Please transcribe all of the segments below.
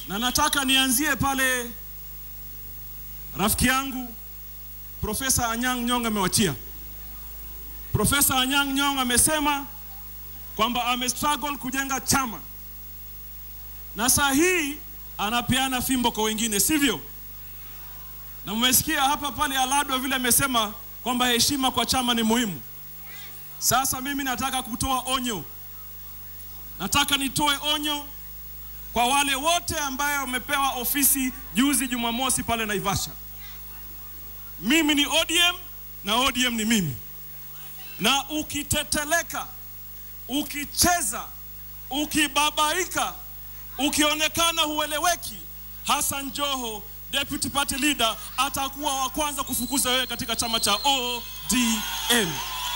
na nataka nianzie pale rafiki yangu Profesa Anyang' Nyong'o amewachia. Profesa Anyang' Nyong'o amesema kwamba amestruggle kujenga chama na saa hii anapeana fimbo kwa wengine, sivyo? Na mmesikia hapa pale Aladwa vile amesema kwamba heshima kwa chama ni muhimu. Sasa mimi nataka kutoa onyo, nataka nitoe onyo kwa wale wote ambayo wamepewa ofisi juzi Jumamosi pale Naivasha. Mimi ni ODM na ODM ni mimi, na ukiteteleka, ukicheza, ukibabaika, ukionekana hueleweki, Hassan Joho deputy party leader atakuwa wa kwanza kufukuza wewe katika chama cha ODM.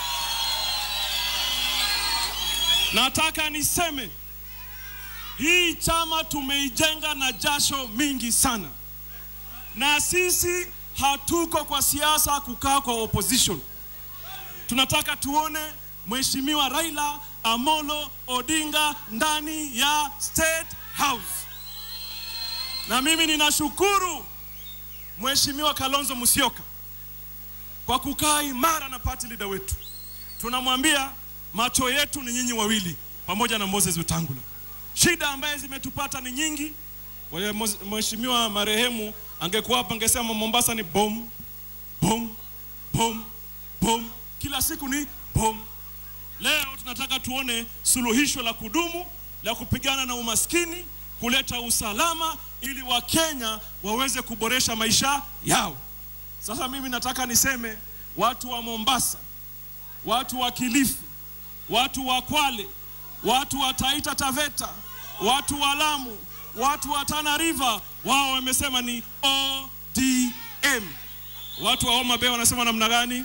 Nataka niseme hii chama tumeijenga na jasho mingi sana, na sisi hatuko kwa siasa kukaa kwa opposition. Tunataka tuone Mheshimiwa Raila Amolo Odinga ndani ya State House, na mimi ninashukuru Mheshimiwa Kalonzo Musyoka kwa kukaa imara na party leader wetu. Tunamwambia macho yetu ni nyinyi wawili pamoja na Moses Wetangula. Shida ambaye zimetupata ni nyingi. Wale Mheshimiwa marehemu angekuwa hapa angesema Mombasa ni bom bom bom bom, kila siku ni bom. Leo tunataka tuone suluhisho la kudumu la kupigana na umaskini, kuleta usalama ili Wakenya waweze kuboresha maisha yao. Sasa mimi nataka niseme watu wa Mombasa, watu wa Kilifi, watu wa Kwale, watu wa Taita Taveta, watu wa Lamu, watu wa Tana River, wao wamesema ni ODM. Watu wa Homa Bay wanasema namna gani?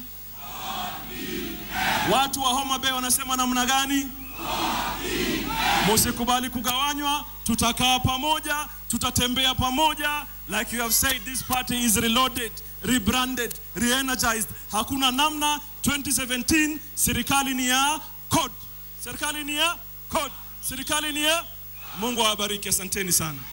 Watu wa Homa Bay wanasema namna gani? Musikubali kugawanywa, tutakaa pamoja, tutatembea pamoja. Like you have said, this party is reloaded, rebranded, re-energized. Hakuna namna. 2017 serikali ni ya code, serikali ni ya code, serikali ni ya Mungu awabariki, asanteni sana.